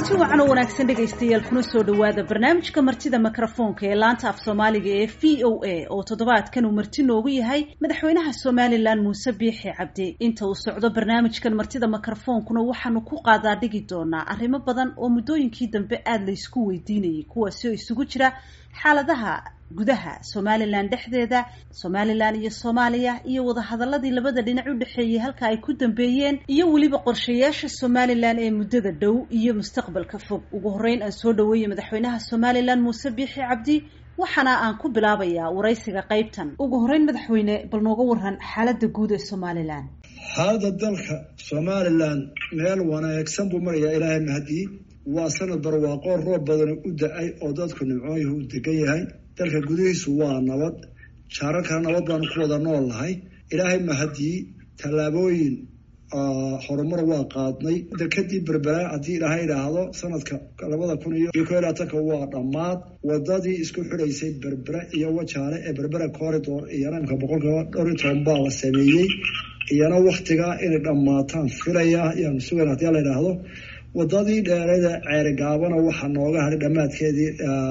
kulanti wacan oo wanaagsan dhegaystayaal kuna soo dhowaada barnaamijka martida mikrofoonka ee laanta af soomaaliga ee v o a oo toddobaadkan uu marti noogu yahay madaxweynaha somalilan muuse biixi cabdi inta uu socdo barnaamijkan martida mikrofoonkuna waxaanu ku qaadaa dhigi doonaa arrimo badan oo muddooyinkii dambe aada la ysku weydiinayay kuwaasi oo isugu jira xaaladaha gudaha somalilan dhexdeeda somalilan iyo soomaaliya iyo wadahadaladii labada dhinac u dhexeeyey halka ay ku dambeeyeen iyo weliba qorshayaasha somalilan ee muddada dhow iyo mustaqbalka fog ugu horreyn aan soo dhaweeyey madaxweynaha somalilan muuse biixi cabdi waxaana aan ku bilaabayaa waraysiga qaybtan ugu horreyn madaxweyne bal nooga waran xaaladda guud ee somalilan xaaladda dalka somalilan meel wanaagsan buu marayaa ilaahay mahadii waa sanad barwaaqo roob badani u da-ay oo dadku nimcooyuhu u degan yahay dalka gudihiisu waa nabad jaararkana nabad baanu ku wada nool nahay ilaahay mahadii tallaabooyin horumar waa qaadnay dekadii berbera haddii ilaahay idhaahdo sanadka labada kun iyo ko labaatanka waa dhammaad wadadii isku xidhaysay berbera iyo wajaale ee berbera corridor iyana imka boqolkiiba dhowr iyo toban baa la sameeyey iyana waktigaa inay dhammaataan filaya ayaanu sugan haddii la idhaahdo wadadii dheerada ceerigaabana waxaa nooga hadhay dhammaadkeedii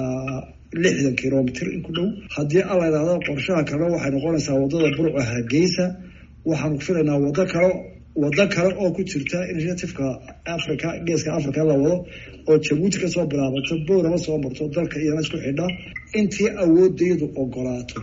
lixdan kilomitr in ku dhow haddii alla idhaahdo qorshaha kalena waxay noqonaysaa wadada burco hargeysa waxaanu filaynaa wado kale wado kale oo ku jirta initiativeka africa geeska africa la wado oo jabuuti kasoo bilaabato bowrama soo marto dalka iyana isku xidha intii awoodaydu ogolaato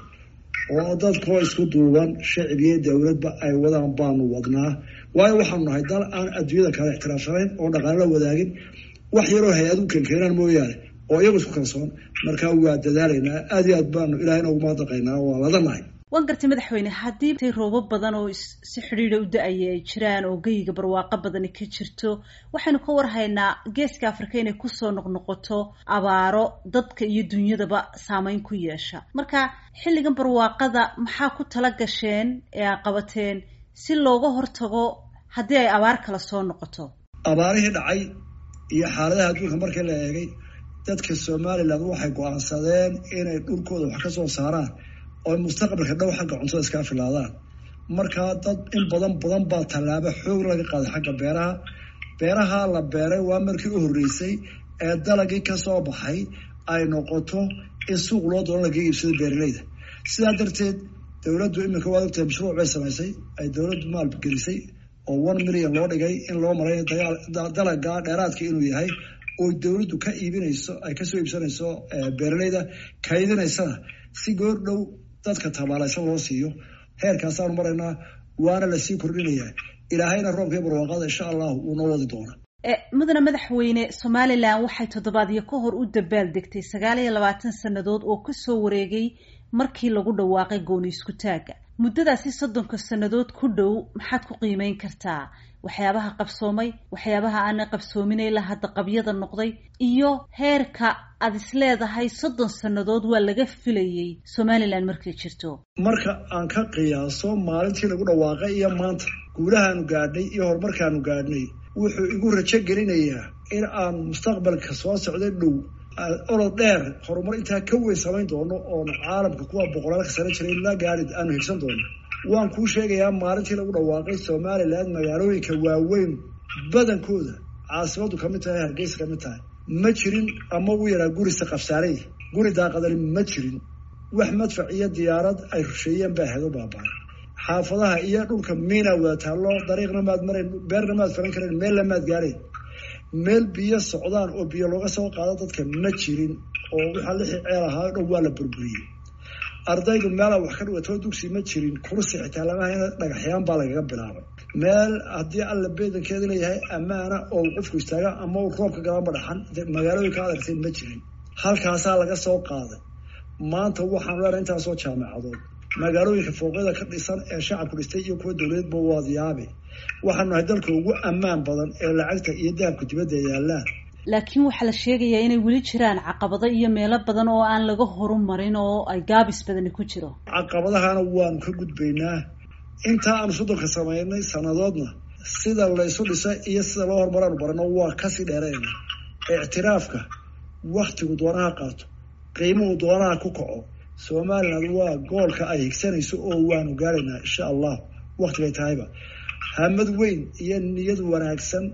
oo dadkoo isku duuban shacib iyo dowladba ay wadaan baanu wadnaa waayo waxaanu nahay dal aan adduunyada kale ixtiraafsanayn oo dhaqaale la wadaagin wax yaroo hay-ad u kenkeenaan mooyaane oo iyagu isku kalsoon markaa waa dadaalaynaa aad iyo aad baanu ilahayna ugu mahadnaqaynaa waa ladanahay waan gartay madaxweyne haddii tay roobo badan oo si xidhiidha u da-aya ay jiraan oo geyiga barwaaqo badani ka jirto waxaynu ka warhaynaa geeska afrika inay kusoo noqnoqoto abaaro dadka iyo dunyadaba saameyn ku yeesha marka xilligan barwaaqada maxaa ku tala gasheen ee a qabateen si looga hortago haddii ay abaar kala soo noqoto abaarihii dhacay iyo xaaladaha adduunka markii la eegay dadka somalilan waxay go-aansadeen inay dhulkooda wax ka soo saaraan oo mustaqbalka dhow xagga cuntada iskaa filaadaan markaa dad in badan badan baa tallaabo xoog laga qaaday xagga beeraha beeraha la beeray waa markii u horreysay ee dalagii kasoo baxay ay noqoto in suuq loo doono laga iibsado beeraleyda sidaa darteed dowladdu iminka waad ogtahay mashruuc bay samaysay ay dowladdu maalgelisay oo one million loo dhigay in loo maray dalaga dheeraadka inuu yahay oo dowladdu ka iibinayso ay kasoo iibsanayso beeraleyda kaydinaysana si goor dhow dadka tabaalaysan loo siiyo heerkaasaanu maraynaa waana lasii kordhinayaa ilaahayna roobkii barwaaqada insha allahu wuu noo wadi doonaa mudane madaxweyne somalilan waxay toddobaadyo ka hor u dabaal degtay sagaal iyo labaatan sannadood oo kasoo wareegay markii lagu dhawaaqay gooni isku taagga muddadaasi soddonka sannadood ku dhow maxaad ku qiimeyn kartaa waxyaabaha qabsoomay waxyaabaha aanay qabsoomin ilaa hadda qabyada noqday iyo heerka aada is leedahay soddon sannadood waa laga filayay somalilan markay jirto marka aan ka qiyaaso maalintii lagu dhawaaqay iyo maanta guulahaanu gaadhnay iyo horumarkaanu gaadhnay wuxuu igu rajo gelinayaa in aan mustaqbalka soo socda dhow olod dheer horumar intaa ka weyn samayn doono oon caalamka kuwa boqolaalka sano jiray la gaari aanu higsan doono waan kuu sheegayaa maalintii lagu dhawaaqay somalilan magaalooyinka waaweyn badankooda caasimadu kamid tahay hargeysa kamid tahay ma jirin ama u yaraa gurisa qabsaarey guri daaqadani ma jirin wax madfac iyo diyaarad ay rusheeyeen baa hedo baabaa xaafadaha iyo dhulka miina wada taallo dariiqna maad marayn beerna maad faran karayn meelna maad gaarayn meel biyo socdaan oo biyo looga soo qaado dadka ma jirin oo waxaa lixii ceel ahaa dhow waa la burburiyey ardaydu meelaa wax ka dhigatoo dugsi ma jirin kursi xitaa lamaha dhagaxyaan baa lagaga bilaabay meel haddii alla beedankeeda leeyahay ammaana oo qofku istaaga ama uu roobka galanba dhaxan magaalooyinka adartay ma jirin halkaasaa laga soo qaaday maanta waxaanu leenahay intaasoo jaamacadood magaalooyinka fooqyada ka dhisan ee shacabku dhistay iyo kuwa dowladeedba waad yaabe waxaanu nahay dalka ugu ammaan badan ee lacagta iyo dahabka dibadda yaallaan laakiin waxaa la sheegayaa inay weli jiraan caqabado iyo meelo badan oo aan laga horumarin oo ay gaabis badani ku jiro caqabadahana waanu ka gudbaynaa intaa aanu soddonka samaynay sannadoodna sida laysu dhisa iyo sida loo horumaraanu barano waa kasii dheerayna ictiraafka waktigu doonaha qaato qiimuhu doonaha ku kaco somaliland waa goolka ay higsanayso oo waanu gaaraynaa insha allah waktigay tahayba hamad weyn iyo niyad wanaagsan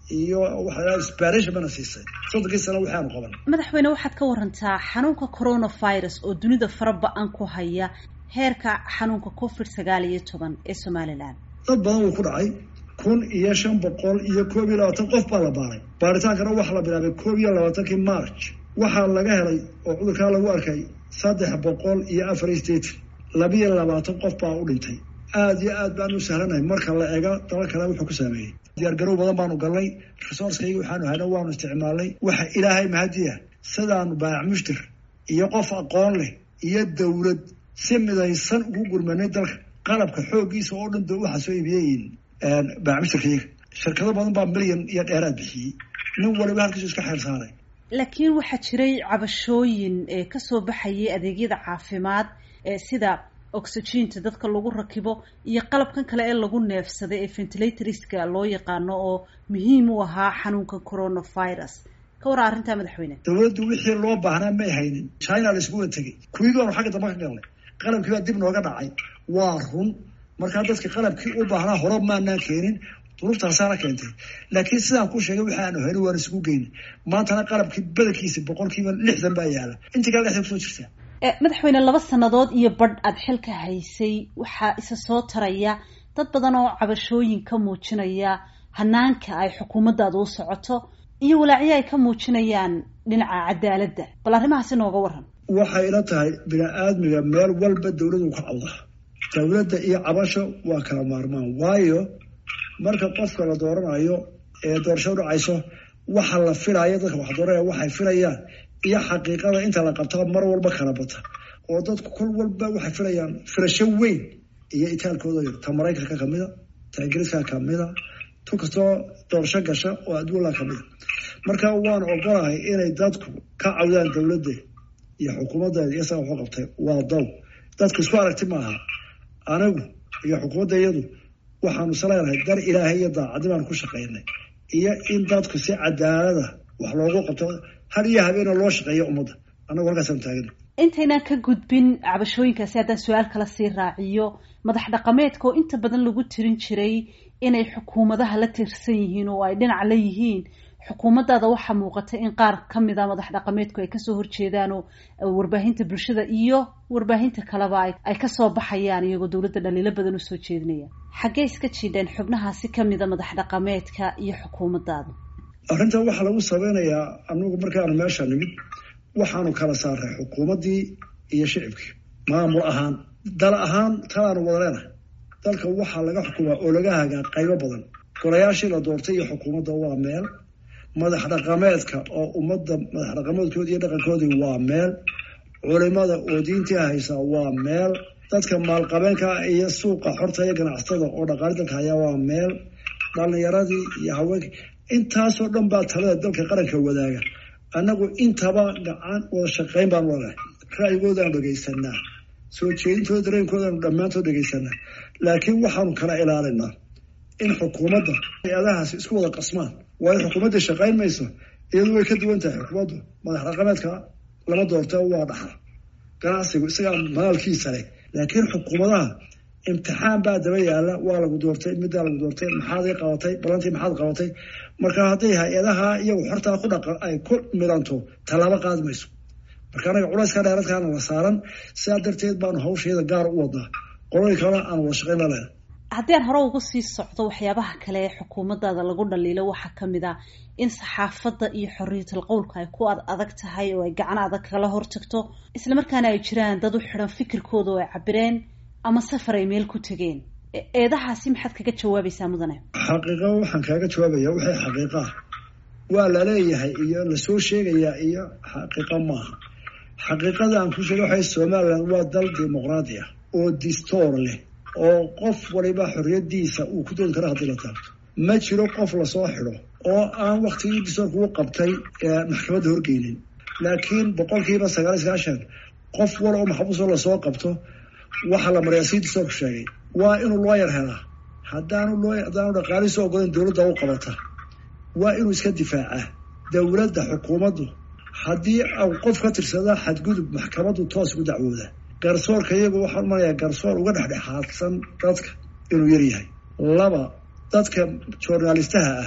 iyo waxaa sbaration bana siisay soddonkii sano waxaanu qaban madaxweyne waxaad ka warantaa xanuunka coronavirus oo dunida fara ba-an ku haya heerka xanuunka covid sagaal iyo toban ee somalilan dad badan wuu ku dhacay kun iyo shan boqol iyo koob iyo labaatan qof baa la baaray baaritaankana waxaa la bilaabay koob iyo labaatankii march waxaa laga helay oo cudurkaa lagu arkay saddex boqol iyo afar iyo sideetan labiyo labaatan qof baa u dhintay aada iyo aad baan u sahlanahay marka la eego daba kale wuxuu ku saameeyey diyaargarow badan baanu galnay resourcekayga waxaanu hayna waanu isticmaalnay waxa ilaahay mahadiya sidaanu baayac mushtir iyo qof aqoon leh iyo dowlad si midaysan ugu gurmanay dalka qalabka xooggiisa oo dhan waxaa soo iibiyeyiin baayac mushtirkayga shirkado badan baa milyan iyo dheeraad bixiyey nin waliba halkiisu iska xeel saaray laakiin waxaa jiray cabashooyin ee kasoo baxayay adeegyada caafimaad ee sida oxygiinta dadka lagu rakibo iyo qalabkan kale ee lagu neefsaday ee ventilatorska loo yaqaano oo muhiim u ahaa xanuunka coronavirus ka waraa arrintaa madaxweyne dowladdu wixii loo baahnaa may haynin china la iskuga tegey kuwii baanu xagga dambe ka galnay qalabkii baa dib nooga dhacay waa run markaa dadka qalabkii u baahnaa hore maanaan keenin duruftaasaana keentay laakiin sidaan ku sheegay waxaanu hayni waan isugu geyni maantana qalabkii badankiisa boqolkiiba lixdan baa yaala intii kale lixdan kusoo jirtaa madaxweyne laba sannadood iyo badh aada xilka haysay waxaa isa soo taraya dad badan oo cabashooyin ka muujinaya hanaanka ay xukuumaddaada u socoto iyo walaacyo ay ka muujinayaan dhinaca cadaaladda bal arrimahaasi nooga waran waxay ila tahay bini-aadmiga meel walba dowladu ka cawda dowladda iyo cabasho waa kala maarmaan waayo marka qofka la dooranayo ee doorasho dhacayso waxa la filaya dadka wax dooranaya waxay filayaan iyo xaqiiqada inta la qabtaa mar walba kala bata oo dadku kol walba waxay filayaan filasho weyn iyo itaalkooda yar ta maraykanka kamida ta ingiriiska kamida tu kastoo doorasho gasha oo adduunla kamida marka waan ogolahay inay dadku ka cawdaan dowladda iyo xukuumaddeeda iyo saa waxu qabtay waa dow dadku isku aragti maaha anigu iyo xukuumadda iyadu waxaanu saleenahay dar ilaahay iyo daacadi baan ku shaqaynay iyo in dadku si cadaalada wax loogu qabto har iyo habeena loo shaqeeyo ummadda annagu halkaasaan taagana intaynaan ka gudbin cabashooyinkaasi haddaan su-aal kala sii raaciyo madax dhaqameedka oo inta badan lagu tirin jiray inay xukuumadaha la tiirsan yihiin oo ay dhinac la yihiin xukuumaddaada waxaa muuqata in qaar ka mid a madax dhaqameedku ay kasoo horjeedaan oo warbaahinta bulshada iyo warbaahinta kaleba ay kasoo baxayaan iyagoo dowladda dhaliilo badan usoo jeedinaya xaggee iska jiidheen xubnahaasi kamida madax dhaqameedka iyo xukuumaddaada arrintan waxaa lagu sabeynayaa anagu markaanu meesha nimid waxaanu kala saaray xukuumaddii iyo shicibkii maamul ahaan dal ahaan talaanu wada leenahay dalka waxaa laga xukumaa oo laga hagaa qaybo badan golayaashii la doortay iyo xukuumadda waa meel madax dhaqameedka oo ummadda madax dhaqameedkoodi iyo dhaqankoodii waa meel culimada oo diintii haysa waa meel dadka maalqabeenka iyo suuqa xorta iyo ganacsatada oo dhaqaali dalka hayaa waa meel dhalinyaradii iyo haweenkii intaasoo dhan baa talada dalka qaranka wadaaga annagu intaba gacan wada shaqayn baanu leenahay ra'yigoodaanu dhegaysanaa soo jeedintooda dareenkoodaanu dhammaantood dhegaysanaa laakiin waxaanu kala ilaalinaa in xukuumadda hay-adahaasi isku wada qasmaan waayo xukuumaddii shaqayn mayso iyadu way ka duwan tahay xukuumaddu madax dhaqameedka lama doorta waa dhaxla ganacsigu isagaa maalkiisa leh laakiin xukuumadaha imtixaan baa daba yaala waa lagu doortay middaa lagu doortay maxaad i qabatay balantii maxaad qabatay marka hadday hay-adaha iyagu xortaa ku dhaqa ay ku midanto tallaabo qaadi mayso marka anaga culayska dheeradkaana la saaran sidaa darteed baanu hawsheeda gaar u wadnaa qolooyin kalena aan wada shaqayn la leena haddii aan hore uga sii socdo waxyaabaha kale ee xukuumaddaada lagu dhaliilo waxaa ka mid ah in saxaafadda iyo xorriyatul qowlka ay ku ad adag tahay oo ay gacan adag kala hortagto islamarkaana ay jiraan dad u xidhan fikirkooda oo ay cabireen ama safar ay meel ku tegeen eedahaasi maxaad kaga jawaabaysaa mudane xaqiiqo waxaan kaaga jawaabaya waxay xaqiiqa ah waa laleeyahay iyo lasoo sheegayaa iyo xaqiiqo maaha xaqiiqada aan ku sheega waxay somalilan waa dal dimuqraadi ah oo distoor leh oo qof waliba xorriyadiisa uu ku doodi karo haddii la taabto ma jiro qof lasoo xidho oo aan waktigii distoorka u qabtay maxkamadda horgeynin laakiin boqolkiiba sagaal iyo sagaashan qof wal oo maxbuusoo lasoo qabto waxaa la mariyaa sii distoorku sheegay waa inuu looyar helaa haddaanu loo haddaanu dhaqaalihiisu ogolan dowladda u qabata waa inuu iska difaacaa dowladda xukuumaddu haddii au qof ka tirsada xadgudub maxkamaddu toos ugu dacwooda garsoorka iyagu waxaan umanayaa garsoor uga dhexdhexaadsan dadka inuu yaryahay laba dadka journalistaha ah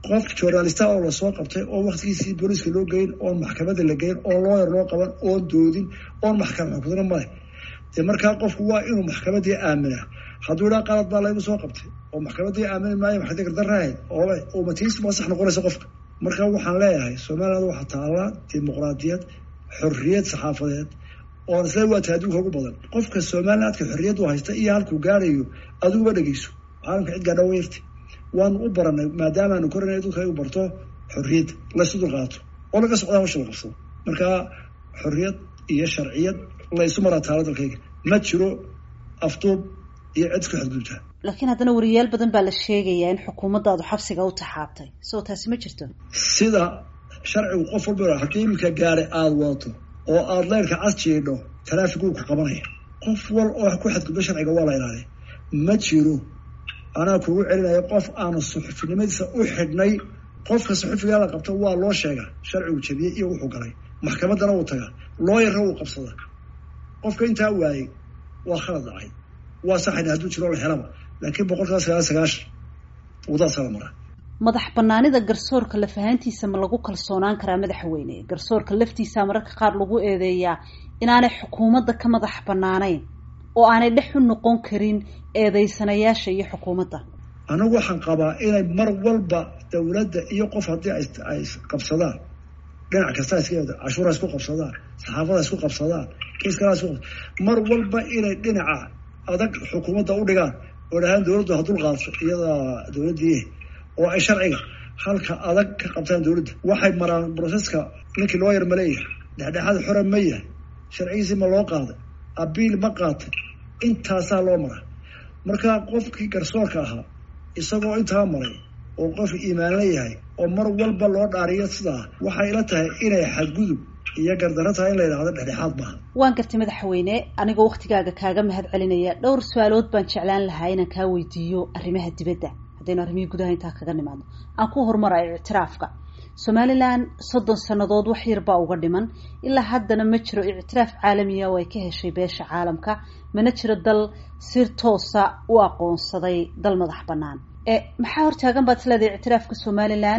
qof journalista oo lasoo qabtay oo waktigiisii booliiska loo geyn oon maxkamadda la geyn oo looyar loo qaban oon doodin oon maxkamad xukudna male dee markaa qofku waa inuu maxkamadii aaminaa hadduu idhaa qalad baa laygu soo qabtay oo maxkamadii aamini maayo maxadi gardaraahayd oo matiis ma sax noqonaysa qofka marka waxaan leeyahay somaliland waxaa taallaa dimuqraadiyad xorriyad saxaafadeed oon isla waata adduunka ugu badan qofka somalilandka xorriyaddu haysta iyo halkuu gaarayo adiguba dhegeyso caalamka cid gaadha weyrti waanu u baranay maadaamaanu koranay dadka ay u barto xorriyadda laysu dulqaato oo laga socdaa hawsha la qabsado markaa xorriyad iyo sharciyad laysu maraa taalo dalkayga ma jiro afduub iyo cid isku xadgudubtaa laakiin haddana wariyaal badan baa la sheegayaa in xukuumaddaadu xabsiga u taxaabtay soo taasi ma jirto sida sharcigu qof walba haddii iminka gaari aada wadato oo aada leyrka cas jiidho taraafikuu ku qabanaya qof wal oo ku xadgudbo sharciga waa la ilaaliya ma jiro anaa kugu celinaya qof aanu suxufinimadiisa u xidhnay qofka suxufigaa la qabto waa loo sheegaa sharcigu jabiyey iyo wuxuu galay maxkamaddana wuu tagaa looyarna wuu qabsadaa qofka intaa waayey waa khalad dhacay waa saxayna hadduu jiro la helaba laakiin boqolkiiba sagaal sagaashan wadaasaa la maraa madax banaanida garsoorka lafahaantiisa ma lagu kalsoonaan karaa madaxweyne garsoorka laftiisa mararka qaar lagu eedeeyaa inaanay xukuumadda ka madax banaanayn oo aanay dhex u noqon karin eedeysanayaasha iyo xukuumadda anigu waxaan qabaa inay mar walba dawladda iyo qof haddii ay qabsadaan dhinac kasta iska cashuura isku qabsadaan saxaafada isku qabsadaan kiis kalaa isku mar walba inay dhinaca adag xukuumadda u dhigaan oo dhahaan dawladdu ha dul qaadso iyadaa dawladdii oo ay sharciga halka adag ka qabtaan dawladda waxay maraan broseska ninkii loo yar ma leeyahay dhexdhexaad xora ma yahay sharcigiisii ma loo qaaday abiil ma qaatay intaasaa loo maraa marka qofkii garsoorka ahaa isagoo intaa maray oo qof iimaan la yahay oo mar walba loo dhaariyo sidaa waxay ila tahay inay xadgudub iyo gardarro tahay in la yidhahdo dhexdhexaad maaha waan gartay madaxweyne anigoo waktigaaga kaaga mahad celinaya dhowr su-aalood baan jeclaan lahaa inaan kaa weydiiyo arrimaha dibadda haddaynu arrimihii gudaha intaa kaga nimaadno aan ku horumarayo ictiraafka somalilan soddon sannadood wax yar baa uga dhiman ilaa haddana ma jiro ictiraaf caalamiya oo ay ka heshay beesha caalamka mana jiro dal si toosa u aqoonsaday dal madax bannaan e maxaa hortaagan baad isleedahay ictiraafka somalilan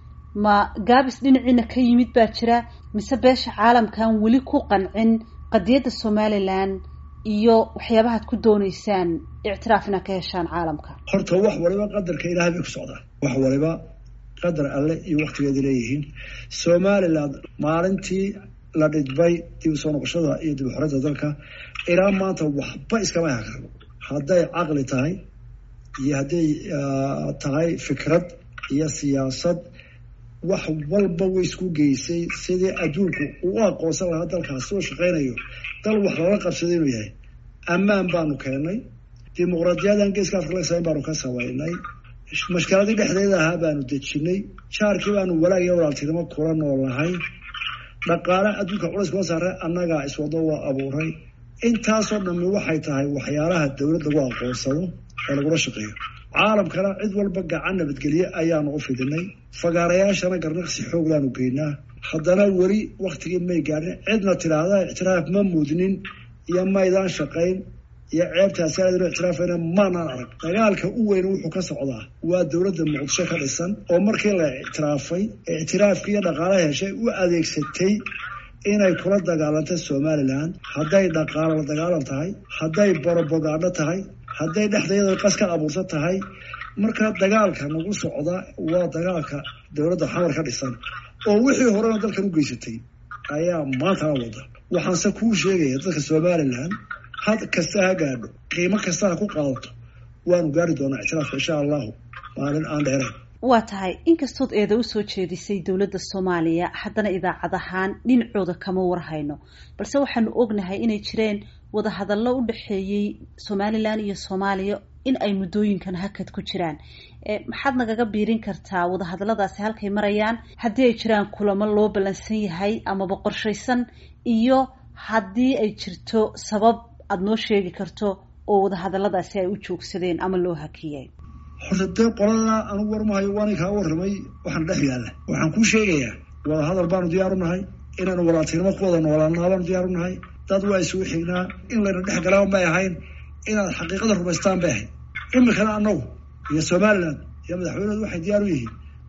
ma gaabis dhinaciina ka yimid baa jira mise beesha caalamkan weli ku qancin qadiyadda somalilan iyo waxyaabahaad ku dooneysaan ictiraaf inaad ka heshaan caalamka horta wax waliba qadarka ilaahay bay ku socdaa wax waliba qadar alle iyo waktigeeda leeyihiin somaliland maalintii la dhidbay dib usoo noqoshada iyo dib uxoradda dalka ilaa maanta waxba iskama hakarno hadday caqli tahay iyo hadday tahay fikrad iyo siyaasad wax walba way isku geysay sidii adduunku uu u aqoonsan lahaa dalkaas soo shaqaynayo dal wax lala qabsaday inuu yahay ammaan baanu keennay dimuqraadiyadan geeska afrika laga samayn baanu ka samaynay mashkiladii dhexdeeda ahaa baanu dejinay jaarkii baanu walaag iyo walaaltinimo kula noolnahay dhaqaale adduunka culays kuma saare annagaa iswado waa abuuray intaasoo dhammi waxay tahay waxyaalaha dowlad lagu aqoonsado ee lagula shaqeeyo caalamkana cid walba gacan nabadgelye ayaanu u fidinay fagaarayaashana garnaqsi xooglaanu geynaa haddana weli waktigii may gaadhin cidna tidhaahda ictiraaf ma mudnin iyo maydaan shaqayn iyo ceebtaasi aadanu ictiraafayna maanaan arag dagaalka u weyn wuxuu ka socdaa waa dowladda muqdisho ka dhisan oo markii la ictiraafay ictiraafkii iyo dhaqaalaha heshay u adeegsatay inay kula dagaalantay somalilan hadday dhaqaalo la dagaalan tahay hadday borobogaadho tahay hadday dhexdeeda qas ka abuursan tahay marka dagaalka nagu socda waa dagaalka dowladda xamar ka dhisan oo wixii horena dalkan u geysatay ayaa maantana wada waxaanse kuu sheegaya dadka somalilan had kasta ha gaadho qiimo kasta ha ku qaadato waanu gaari doonaa ictiraafka insha allahu maalin aan dheerayn waa tahay inkastood eeda usoo jeedisay dowladda soomaaliya haddana idaacad ahaan dhinacooda kama warhayno balse waxaanu ognahay inay jireen wadahadallo u dhexeeyey somalilan iyo soomaaliya in ay muddooyinkan hakad ku jiraan maxaad nagaga biirin kartaa wadahadalladaasi halkay marayaan haddii ay jiraan kulamo loo ballansan yahay amaba qorshaysan iyo haddii ay jirto sabab aada noo sheegi karto oo wadahadalladaasi ay u joogsadeen ama loo hakiyay horta dee qolada anugu warmahayo waana kaa warramay waxaan dhex yaalla waxaan kuu sheegayaa wadahadal baanu diyaar u nahay inaanu walaaltinimo ku wada noolaanaa baanu diyaar u nahay dad waa isugu xignaa in layna dhex galaan bay ahayn inaad xaqiiqada rumaystaan bay ahayd imikana annagu iyo somalilan iyo madaxweynedu waxay diyaar u yihiin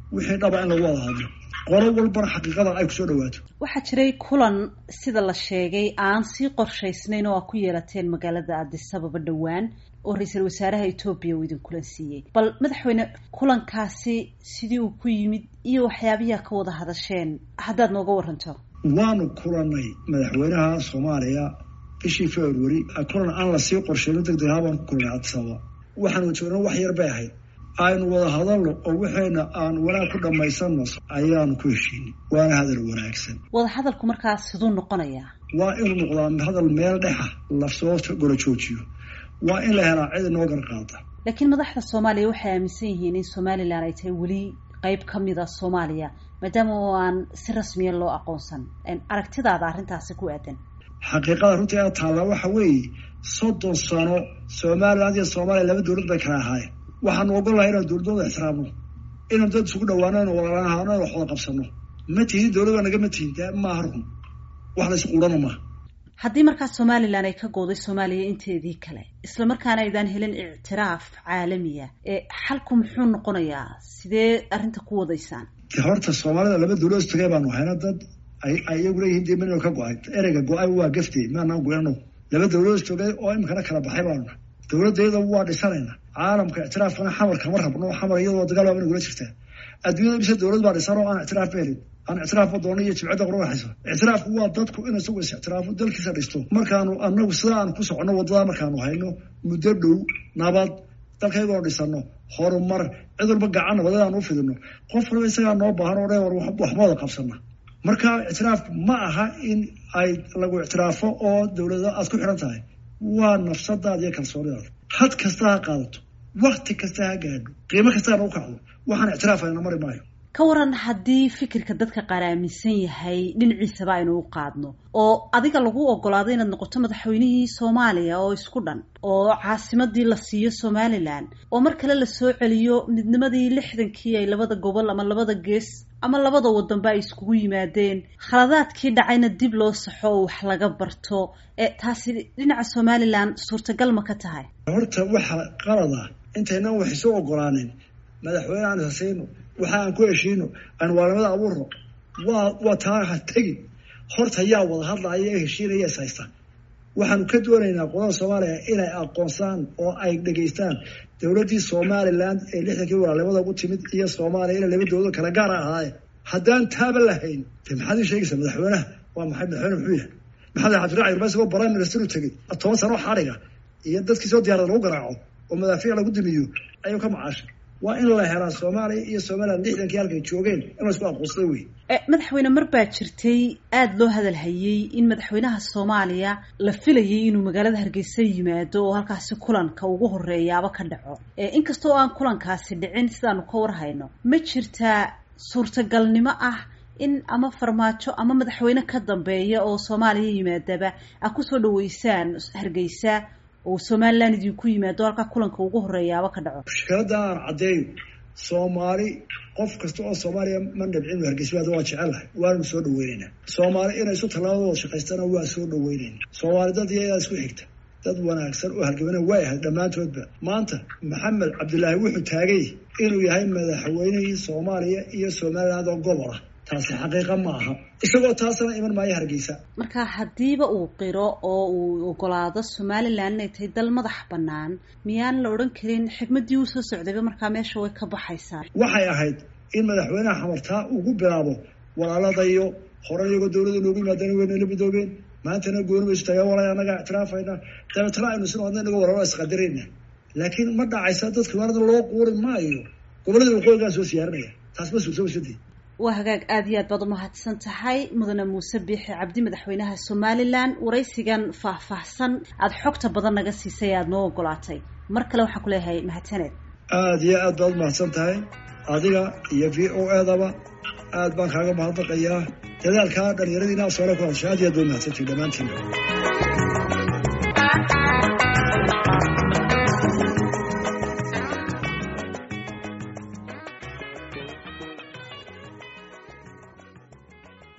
wixii dhaba in lagu wada hadlo qolo walbana xaqiiqada ay kusoo dhawaato waxaa jiray kulan sida la sheegay aan sii qorshaysnayn oo aa ku yeelateen magaalada addisababa dhowaan oo ra-iisul wasaaraha etoobiya uu idin kulan siiyey bal madaxweyne kulankaasi sidii uu ku yimid iyo waxyaabihiaa ka wada hadasheen haddaad nooga waranto waanu kulanay madaxweynaha soomaaliya bishii february kulan aan lasii qorsheyno deg deg habaan ku kulanay addisababa waxaanu joogna wax yar bay ahayd aynu wada hadalno oo waxayna aan wanaag ku dhammaysanno ayaanu ku heshiinay waana hadal wanaagsan wada hadalku markaas siduu noqonayaa waa inuu noqdaa hadal meel dhexa lasoo gola joojiyo waa in la helaa cid inoo garqaada laakiin madaxda soomaaliya waxay aaminsan yihiin in somalilan ay tahay weli qeyb ka mid a soomaaliya maadaama oo aan si rasmiya loo aqoonsan aragtidaada arrintaasi ku aadan xaqiiqada runtii a taallaa waxa weeye soddon sano somaliland iyo soomaaliya laba dowlad bay kala ahaayeen waxaanu ogolahay inaan dowladooda ixtiraamno inaan dad isugu dhawaano inu walaalahano wax wada qabsano ma tihin dowladda nagama tihin de maaha run wax la isquurana maaha haddii markaas somalilan ay ka gooday soomaaliya inteedii kale isla markaana aydaan helin ictiraaf caalamiya ee xalku muxuu noqonayaa sidee arrinta ku wadaysaan horta soomaalida laba dowladood istagay baanu hayna dad ay iyagu leeyihiin dee mino ka go-ay ereyga go-ay waa gafte maanaan goyano laba dowladood istogay oo imikana kala baxay baanu dowladayada waa dhisanayna caalamka ictiraafkana xamar kama rabno xamar iyadoo dagaal waa inagula jirtaa adduunyada mise dowlad baa dhisan oo aan ictiraaf helin aan ictiraafba doono iyo jibcadda qura waxayso ictiraafku waa dadku in isagu is ictiraafo dalkiisa dhisto markaanu anagu sida aan ku soconno wadada markaanu hayno muddo dhow nabad dalkaygoo dhisano horumar cid walba gacan nabadeed aan u fidino qof walba isagaa noo baahan oo dhan war waxma wada qabsana marka ictiraafku ma aha in ay lagu ictiraafo oo dowlada aad ku xidhan tahay waa nafsadaada iyo kalsoonidaada had kasta ha qaadato wakti kasta ha gaadho qiimo kastaana u kacdo waxaan ictiraafayna mari maayo ka waran haddii fikirka dadka qaar aaminsan yahay dhinaciisaba aynu u qaadno oo adiga lagu ogolaado inaad noqoto madaxweynihii soomaaliya oo isku dhan oo caasimadii la siiyo somalilan oo mar kale lasoo celiyo midnimadii lixdankii ay labada gobol ama labada gees ama labada wadanba ay iskugu yimaadeen khaladaadkii dhacayna dib loo saxo oo wax laga barto ee taasi dhinaca somalilan suurtagal ma ka tahay horta waxa qalada intaynan wax isu ogolaanin madaxweyne aan hasayno waxa aan ku heshiino aan waalamada abuurno waa waa taa ha tegin horta yaa wada hadlaya ee heshiinaya is haysta waxaanu ka doonaynaa qolada soomaaliya inay aqoonsaan oo ay dhegaystaan dowladdii somaliland ee lixdankii walaalnimada ugu timid iyo soomaaliya ina laba dowlado kala gaara ahaaye haddaan taaba lahayn de maxaad ii sheegaysaa madaxweynaha waa maxay madaxweyne muxuu yahay maxamed cabdiraci irma isagoo prime minister u tegey toban sano xadhiga iyo dadkii soo diyaarada lagu garaaco oo madaafiic lagu dimiyo ayuu ka macaashay waa in la helaa soomaaliya iyo somaliland lixdankii halkay joogeen in la isku aqoonsada wey madaxweyne mar baa jirtay aada loo hadal hayey in madaxweynaha soomaaliya la filayay inuu magaalada hargeysa yimaado oo halkaasi kulanka ugu horeeyaaba ka dhaco inkastoo aan kulankaasi dhicin sidaanu ka warhayno ma jirtaa suurtagalnimo ah in ama farmaajo ama madaxweyne ka dambeeya oo soomaaliya yimaadaba a kusoo dhaweysaan hargeysa oo somaliland idinku yimaado halkaa kulanka ugu horeeyaaba ka dhaco mushkiladda aan caddeeyo soomaali qof kasta oo soomaaliya ma nabcin hargeysa waa jecelahay waanu soo dhaweynaynaa soomaali inay isu tallaabadooda shaqaystana waa soo dhaweynayna soomaali dad iyadaa isku xigta dad wanaagsan oo halgamana way ahayd dhammaantoodba maanta maxamed cabdilaahi wuxuu taagay inuu yahay madaxweynihii soomaaliya iyo somaliland oo gobol ah taasi xaqiiqa ma aha isagoo taasna iman maayo hargeysa marka haddiiba uu qiro oo uu ogolaado somalilan inay tahay dal madax bannaan miyaan la odhan karin xigmaddii uu soo socdayba markaa meesha way ka baxaysaa waxay ahayd in madaxweynaha xamartaa ugu bilaabo walaaladayo hore iyagoo dowladda noogu yimaadana waynala midoobeen maantana gooni baysu tagaa walay annaga ictiraafayna dabeetana aynu sino adna inaga walaalo isqadirayna laakiin ma dhacaysa dadka waanada loo quuri maayo gobollada waqooyigaa soo siyaarinaya taas ma suurtoobasadii waa hagaag aada iyo aad baad umahadsan tahay mudane muuse biixi cabdi madaxweynaha somalilan waraysigan faahfaahsan aada xogta badan naga siisay aada noo ogolaatay mar kale waxaan ku leeyahay mahadsaneed aada iyo aad baad umahadsan tahay adiga iyo v o edaba aad baan kaaga mahadnaqayaa dadaalkaa dhalinyaradiina soole ku hadashay aad iyo aad baad umahadsantahay dhammaantiin